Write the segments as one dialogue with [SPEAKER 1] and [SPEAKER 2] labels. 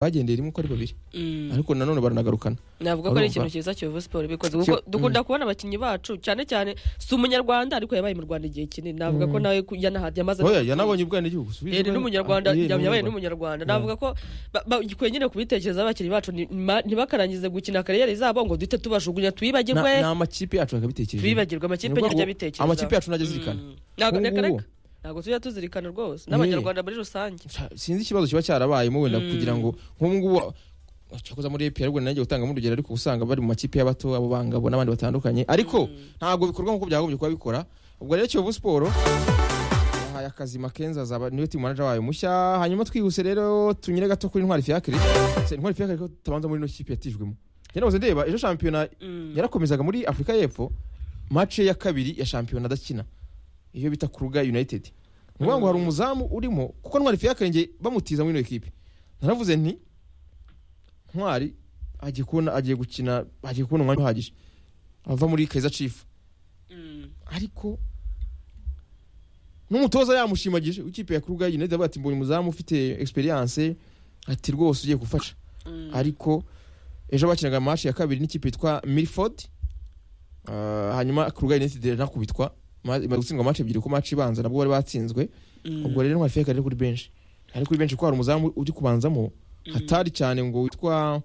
[SPEAKER 1] bagendeye rimwe uko ari babiri ariko nanone baranagarukana
[SPEAKER 2] navuga ko ari ikintu
[SPEAKER 1] Urumva?
[SPEAKER 2] cyiza kiyovu siporo ibikoze kuko
[SPEAKER 1] Cyo-
[SPEAKER 2] dukunda kubona abakinnyi bacu cyane cyane si umunyarwanda ariko yabaye mu rwanda igihe kinini navuga ko nawe ku- yana- yamaze
[SPEAKER 1] oya yanabonye ubwenegihugu subiza
[SPEAKER 2] Eh, ni
[SPEAKER 1] ubwene-
[SPEAKER 2] n'umunyarwanda
[SPEAKER 1] Ah, eh,
[SPEAKER 2] yab- yabaye
[SPEAKER 1] n'umunyarwanda.
[SPEAKER 2] n'umunyarwanda
[SPEAKER 1] Yeah.
[SPEAKER 2] navuga ko ba- ba- gikwiye nyine kubitekereza abakinnyi bacu ni- ma- ntibakarangize gukina kariyeri zabo ngo duhite
[SPEAKER 1] Na-
[SPEAKER 2] tubajugunya twibagirwe
[SPEAKER 1] ni amakipe yacu bakabitekereje
[SPEAKER 2] bibagirwa amakipe
[SPEAKER 1] Ni ukuvuga
[SPEAKER 2] nyaryo
[SPEAKER 1] ngo
[SPEAKER 2] abitekereza
[SPEAKER 1] amakipe yacu ntajya azirikana
[SPEAKER 2] ntabwo
[SPEAKER 1] Ubu
[SPEAKER 2] reka
[SPEAKER 1] ngubu.
[SPEAKER 2] reka ntabwo tujya tuzirikana rwose
[SPEAKER 1] Eh.
[SPEAKER 2] n'abanyarwanda muri rusange
[SPEAKER 1] Sa- sinzi ikibazo kiba cyarabayemo wenda kugira ngo nk'ubu ngubu cyakoze muri EPR ubwo nanjye gutangamo urugero ariko usanga bari mu makipe y'abato abo bangabo n'abandi batandukanye ariko ntabwo bikorwa nk'uko byagombye kuba bikora ubwo rero Kiyovu Sport yahaye akazi Makenza azaba niwe team manager wayo mushya hanyuma twihuse rero tunyure gato kuri Intwari Fiacre Se, Intwari Fiacre ko tutabanza muri ino kipe yatijwemo njye nahoze ndeba ejo shampiyona yarakomezaga muri Afurika y'Epfo match ya kabiri ya shampiyona adakina iyo bita Kuruga United ni ukuvuga ngo hari umuzamu urimo kuko Ntwari Fiacre njye bamutiza muri ino kipe naravuze nti Ntwari agiye kubona agiye gukina agiye kubona umwanya uhagije ava muri Kaizer Chiefs ariko n'umutoza yamushimagije w'ikipe ya Kuruga United avuga ati mbonye umuzamu ufite experience ati rwose ugiye gufasha ariko ejo bakinaga match ya kabiri n'ikipe yitwa Milford Uh, hanyuma Kuruga United iranakubitwa ma- imaze gutsindwa match ebyiri ku match ibanza nabwo bari batsinzwe ubwo rero ntwari fiyaka rero kuri benshi ari kuri benshi kuko hari umuzamu uri kubanzamo hatari cyane ngo witwa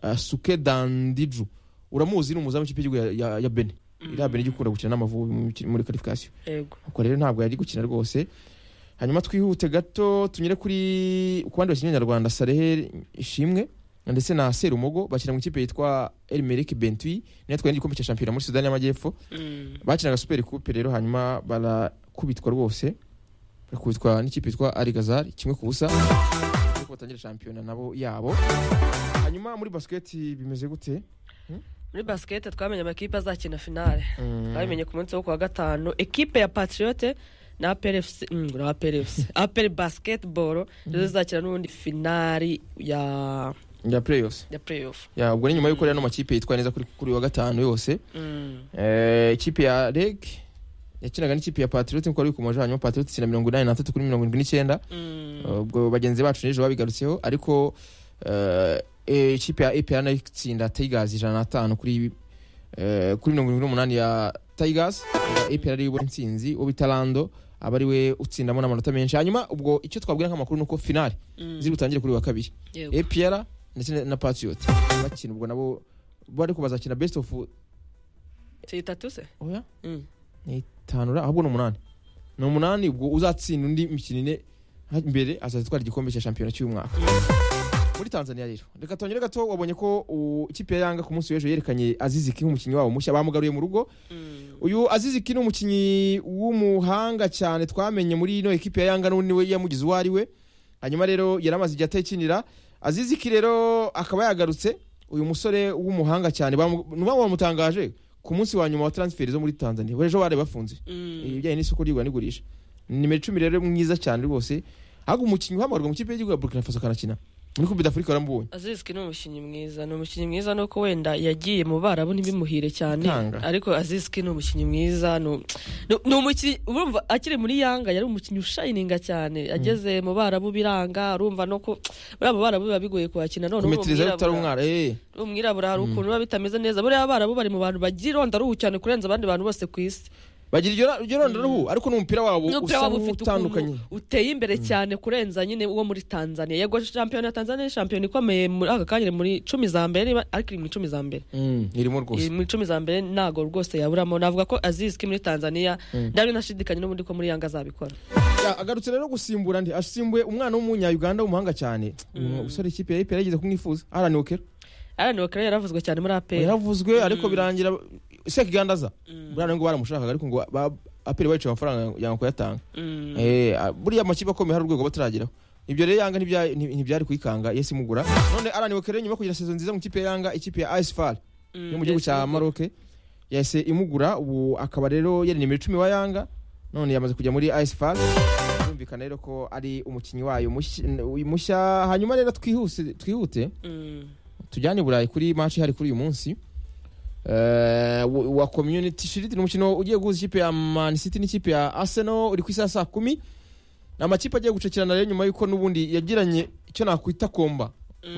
[SPEAKER 1] uh, Suke Dandiju uramuzi ni umuzamu w'ikipe y'igihugu ya, ya, ya Benin iriya Benin ikunda gukina n'amavubi mu miki- muri qualification
[SPEAKER 2] yego
[SPEAKER 1] ubwo rero ntabwo yari gukina rwose hanyuma twihute gato tunyure kuri ku bandi bakinnyi nyarwanda Saleh Ishimwe ndetse na Serumogo bakina mu ikipe yitwa El Merrikh Bentwi niyo twari igikombe cya shampiyona muri Sudani y'Amajyepfo bakinaga super coupe rero hanyuma barakubitwa rwose barakubitwa n'ikipe yitwa Algazar kimwe ku busa ariko batangira shampiyona nabo yabo hanyuma muri basket bimeze gute
[SPEAKER 2] muri basikete twamenye amakipe azakina finale
[SPEAKER 1] Mm.
[SPEAKER 2] twabimenye ku munsi wo ku wa gatanu ekipe ya patriyote na aperefusi na aperefusi apere basiketiboro nizo zizakina n'ubundi finali ya
[SPEAKER 1] ya playoffs
[SPEAKER 2] ya playoff
[SPEAKER 1] ya ubwo ni nyuma y'uko rero ano makipe yitwaye neza kuri kuri wa gatanu yose
[SPEAKER 2] Mm.
[SPEAKER 1] Eh, ikipe ya reg yakinaga n'ikipe ya patriote nk'uko wari bikomeje hanyuma patriote itsinda mirongo inani n'atatu kuri mirongo irindwi n'icyenda
[SPEAKER 2] Mm.
[SPEAKER 1] ubwo bagenzi bacu n'ejo babigarutseho ariko eh, eh, ikipe ya epr nayo itsinda tigers ijana n'atanu kuri eh, kuri mirongo irindwi n'umunani ya tigers epr ariyo ibona intsinzi uwo bita rando aba ari we utsindamo n'amanota menshi hanyuma ubwo icyo twabwira nk'amakuru ni uko finale
[SPEAKER 2] Mm.
[SPEAKER 1] ziri butangire kuri wa kabiri
[SPEAKER 2] Yego.
[SPEAKER 1] APR ndetse na- na patriote bakina ubwo nabo bo ariko bazakina best of
[SPEAKER 2] si itatu se
[SPEAKER 1] oya
[SPEAKER 2] Mm.
[SPEAKER 1] ni itanu ra- ahubwo ni umunani ni umunani ubwo uzatsinda undi mikino ine ha- imbere azatwara igikombe cya shampiyona cy'uyu mwaka muri tanzania rero reka tongere gato wabonye ko u- ikipe ya yanga ku munsi w'ejo yerekanye aziziki nk'umukinnyi wabo mushya bamugaruye mu rugo
[SPEAKER 2] Mm.
[SPEAKER 1] uyu aziziki ni umukinnyi w'umuhanga cyane twamenye muri ino ekipe ya yanga n'undi we yamugize uwo ari we hanyuma rero yari amaze igihe atayikinira aziziki rero akaba yagarutse uyu musore w'umuhanga cyane bamu- n'ubwo bamutangaje ku munsi wa nyuma wa transfer zo muri tanzania we ejo bari bafunze
[SPEAKER 2] Mm.
[SPEAKER 1] ibijyanye n'isoko ry'igura n'igurisha ni nimero icumi rero mwiza cyane rwose ahubwo umukinnyi uhamagarwa mu kipe y'igihugu ya burkina faso akanakina muri kubi d'afurika baramubonye
[SPEAKER 2] aziziki ni umukinnyi mwiza ni umukinnyi mwiza nuko wenda yagiye mu barabu ntibimuhire cyane
[SPEAKER 1] Itanga.
[SPEAKER 2] ariko aziziki ni umukinnyi mwiza ni um- ni- ni umukinnyi urumva akiri muri yanga yari umukinnyi ushayininga cyane ageze mu barabu biranga urumva no ku muri abo barabu biba bigoye kuhakina none
[SPEAKER 1] kumetiriza rero utari umwara eee
[SPEAKER 2] uri umwirabura hari ukuntu biba bitameze neza buriya barabu bari mu bantu bagira ironda ruhu cyane kurenza abandi bantu bose ku isi
[SPEAKER 1] bagira iryo ra- iryo ronda ruhu ariko n'umupira wabo
[SPEAKER 2] n'umupira
[SPEAKER 1] usa
[SPEAKER 2] waba ufite
[SPEAKER 1] nk'utandukanye
[SPEAKER 2] ukuntu uteye imbere cyane kurenza nyine uwo muri tanzania yego shampiyona ya tanzania ni shampiyona ikomeye muri aka kanya iri muri cumi za mbere niba- ariko iri mu icumi za mbere
[SPEAKER 1] Mm, irimo rwose
[SPEAKER 2] iri mu icumi za mbere ntago rwose yaburamo navuga ko azizwi muri tanzania ndabyo nashidikanye n'ubundi ko muri yanga azabikora
[SPEAKER 1] Ya, agarutse rero gusimbura ndi asimbuye umwana w'umunya-uganda w'umuhanga cyane uyu musore ikipe ya ipr yageze kumwifuza aranokera
[SPEAKER 2] arani bakara yaravuzwe cyane muri aperi
[SPEAKER 1] yaravuzwe ariko birangira sekigandaza buriya ngo baramushakaga ariko ngo ba- apr bayicaye amafaranga yanga kuyatanga Eh, a- buriya amakipe akomeye hari urwego batarageraho ibyo rero yanga ntibya- nti- ntibyari kuyikanga yesi imugura none aranibukere rero nyuma yo kugira sezo nziza mu kipe ya yanga ikipe ya asfal yo mu gihugu cya maroke yahise imugura ubu akaba rero yari nimero icumi wa yanga none yamaze kujya muri asfal birumvikana rero ko ari umukinnyi wayo mushya- uyu mushya hanyuma rero twihuse twihute tujyane i burayi kuri match hari kuri uyu munsi Eh, wa- wa community shield ni umukino ugiye guhuza ikipe ya man city n'ikipe ya arsenal uri ku isaha saa kumi ni amakipe agiye gucakirana rero nyuma y'uko n'ubundi yagiranye icyo nakwita komba